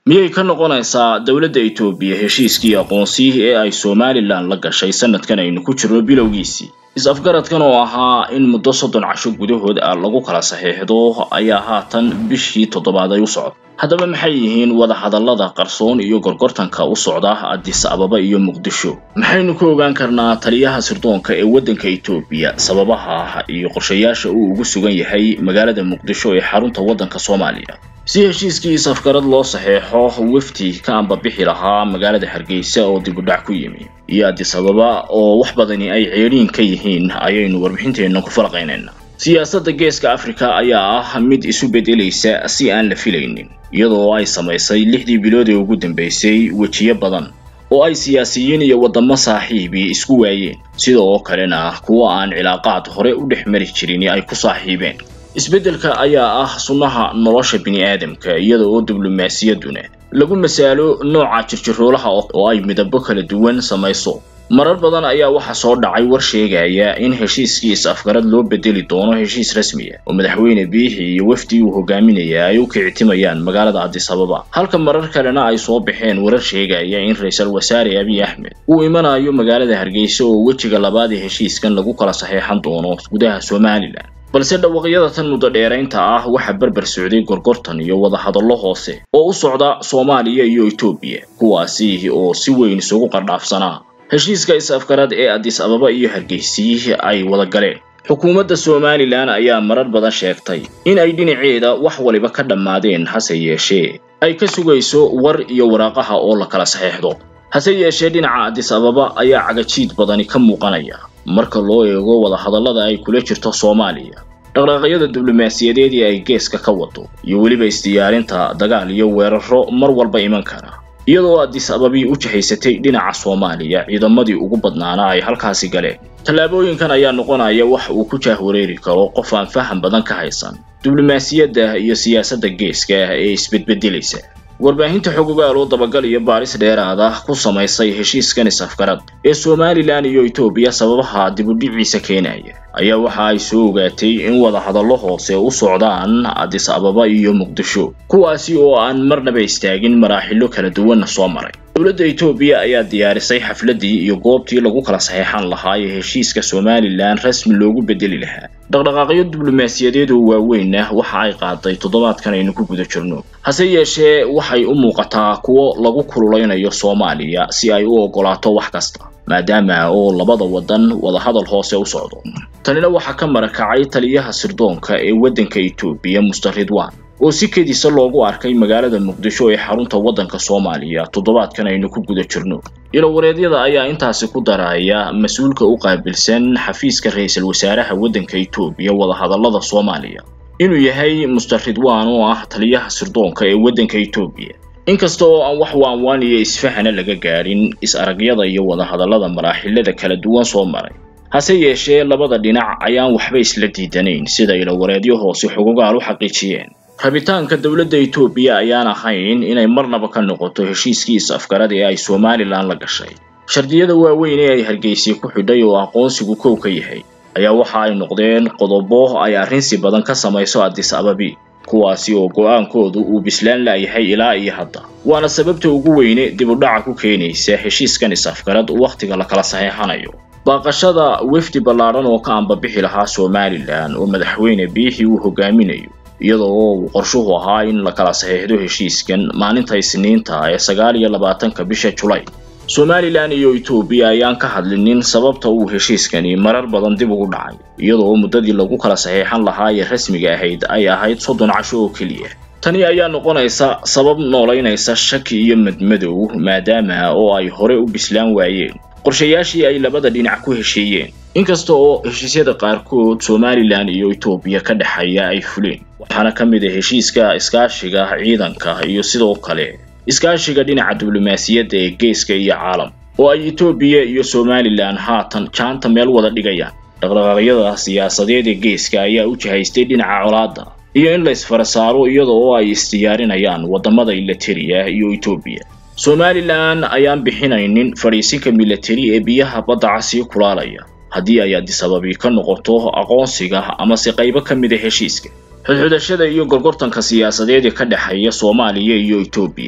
miyay ka noqonaysaa dowladda etoobiya heshiiskii aqoonsi ee ay somalilan la gashay sanadkan aynu ku jirno bilowgiisii is-afgaradkan oo ahaa in muddo soddon casho gudahood ah lagu kala saxiixdo ayaa haatan bishii toddobaad ay u socda haddaba maxay yihiin wadahadallada qarsoon iyo gorgortanka u socda addis ababa iyo muqdisho maxaynu ka ogaan karnaa taliyaha sirdoonka ee waddanka etoobiya sababaha iyo qorshayaasha uu ugu sugan yahay magaalada muqdisho ee xarunta waddanka soomaaliya si heshiiskii is-afgarad loo saxeexo wafdi ka ambabixi lahaa magaalada hargeysa oo dibudhac ku yimi iyo addis ababa oo wax badani ay ceedhiin ka yihiin ayaynu warbixinteenna ku falaqaynayna siyaasadda geeska afrika ayaa ah mid isu beddelaysa si aan la filaynin iyadoo ay samaysay lixdii bilood ee ugu dambaysay wejiyo badan oo ay siyaasiyiin iyo waddamo saaxiibi isku waayeen sida oo kalena kuwa aan cilaaqaad hore u dhex mari jirin ay ku saaxiibeen isbeddelka ayaa ah sunnaha nolosha bini'aadamka iyada oo diblomaasiyadduna lagu masaalo nooca jirjiroolaha oo ay midabo kala duwan samayso marar badan ayaa waxaa soo dhacay war sheegaya in heshiiskii is-afgarad loo bedeli doono heshiis rasmiya oo madaxweyne biixi iyo wafdi uu hogaaminaya ay u kicitimayaan magaalada addis ababa halka marar kalena ay soo baxeen warar sheegaya in ra-iisul wasaare abiy axmed uu imanayo magaalada hargeysa oo wejiga labaad ee heshiiskan lagu kala saxeexan doono gudaha somalilan balse dhawaqyada tan muddo dheeraynta ah waxaa berber socday gorgortan iyo wadahadallo hoose oo u socda soomaaliya iyo etoobiya kuwaasi oo si weyn isugu qardhaafsanaa heshiiska is-afgarad ee addis ababa iyo hargeysi ay wada galeen xukuumadda somalilan ayaa marar badan sheegtay in ay dhinaceeda wax waliba ka dhammaadeen hase yeeshee ay ka sugayso war iyo waraaqaha oo la kala saxeexdo hase yeeshee dhinaca addis ababa ayaa cagajiid badani ka muuqanaya marka loo eego wadahadallada ay kula jirto soomaaliya dhaqdhaqaaqyada diblomaasiyadeed ee ay geeska ka wado iyo weliba isdiyaarinta dagaal iyo weeraro mar walba iman kara iyadoo addis ababii u jihaysatay dhinaca soomaaliya ciidamadii ugu badnaana ay halkaasi galeen tallaabooyinkan ayaa noqonaya wax uu ku jaahwareeri karo qof aan faham badan ka haysan diblomaasiyadda iyo siyaasadda geeska ah ee isbedbedelaysa warbaahinta xogogaal oo dabagal iyo baaris dheeraad ah ku samaysay heshiiskan is-afgarad ee somalilan iyo etoobiya sababaha dibudhiciisa keenaya ayaa waxa ay soo ogaatay in wadahadallo hoose u socdaan addis ababa iyo muqdisho kuwaasi oo aan marnaba istaagin maraaxilo kala duwanna soo maray dowladda etoobiya ayaa diyaarisay xafladdii iyo goobtii lagu kala saxeexan lahaa ee heshiiska somalilan rasmi loogu bedeli lahaa dhaqdhaqaaqyo diblomaasiyadeed oo waaweyn ah waxa ay qaaday toddobaadkan aynu ku guda jirno hase yeeshee waxay u muuqataa kuwo lagu kululaynayo soomaaliya si ay u oggolaato wax kasta maadaama oo labada waddan wadahadal hoose u socdo tanina waxaa ka marakacay taliyaha sirdoonka ee waddanka etoobiya muster ridwan oo si kedisa loogu arkay magaalada muqdisho ee xarunta waddanka soomaaliya toddobaadkan aynu ku guda jirno ilowareedyada ayaa intaasi ku daraya mas-uulka u qaabilsan xafiiska ra-iisul wasaaraha waddanka etoobiya wadahadallada soomaaliya inuu yahay muster ridwan oo ah taliyaha sirdoonka ee waddanka etoobiya inkasta oo aan wax waanwaan iyo isfahana laga gaadhin is-aragyada iyo wadahadallada maraaxilada kala duwan soo maray hase yeeshee labada dhinac ayaan waxba isla diidanayn sida ilowareedyo hoose xogogaal u xaqiijiyeen rabitaanka dowladda etoobiya ayaan ahayn inay marnaba ka noqoto heshiiskii is-afgarad ee ay somalilan la gashay shardiyada waaweyn ee ay hargeysa ku xidhay oo aqoonsigu kow ka yahay ayaa waxa ay noqdeen qodobo ay arrinsi badan ka samayso addis ababi kuwaasi oo go-aankoodu uu bislaan la'yahay ilaa iyo hadda waana sababta ugu weyne dibudhaca ku keenaysa heshiiskan is-afgarad wakhtiga la kala saxeexanayo baaqashada wefdi ballaadhan oo ka ambabixi lahaa somalilan oo madaxweyne biixi uu hogaaminayo iyadoo uu qorshuhu ahaa in la kala saxiixdo heshiiskan maalinta isniinta ee sagaal iyo labaatanka bisha julay somalilan iyo etoobiya ayaan ka hadlinin sababta uu heshiiskani marar badan dib ugu dhacay iyadoo muddadii lagu kala saxiixan lahaa ee rasmiga ahayd ay ahayd soddon casho oo keliya tani ayaa noqonaysa sabab noolaynaysa shaki iyo madmadow maadaama oo ay hore u bislaan waayeen qorshayaashii ay labada dhinac ku heshiiyeen inkasta oo heshiisyada qaarkood somalilan iyo etoobiya ka dhexeeya ay fuleen waxaana ka mid a heshiiska iskaashiga ciidanka iyo sidoo kale iskaashiga dhinaca diblomaasiyadda ee geeska iyo caalam oo ay etoobiya iyo somalilan haatan jaanta meel wada dhigayaan dhaqdhaqaaqyada siyaasadeed ee geeska ayaa u jihaystay dhinaca colaadda iyo in la isfara saaro iyada oo ay isdiyaarinayaan waddamada ilatariya iyo etoobiya somalilan ayaan bixinaynin fadhiisinka milatari ee biyaha badda casii kulaalaya haddii ay addis ababi ka noqoto aqoonsiga amase qaybo ka mid a heshiiska xudxudashada iyo gorgortanka siyaasadeed ee ka dhexeeya soomaaliya iyo etoobiya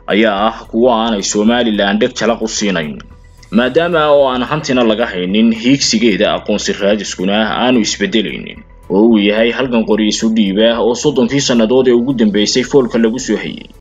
ayaa ah kuwo aanay somalilan dheg jalaq u siinayn maadaama oo aan hantina laga haynin hiigsigeeda aqoonsi raadiskuna aanu isbedelaynin oo uu yahay halgan qori isu dhiib ah oo soddonkii sannadood ee ugu dambeysay foolka lagu soo hayay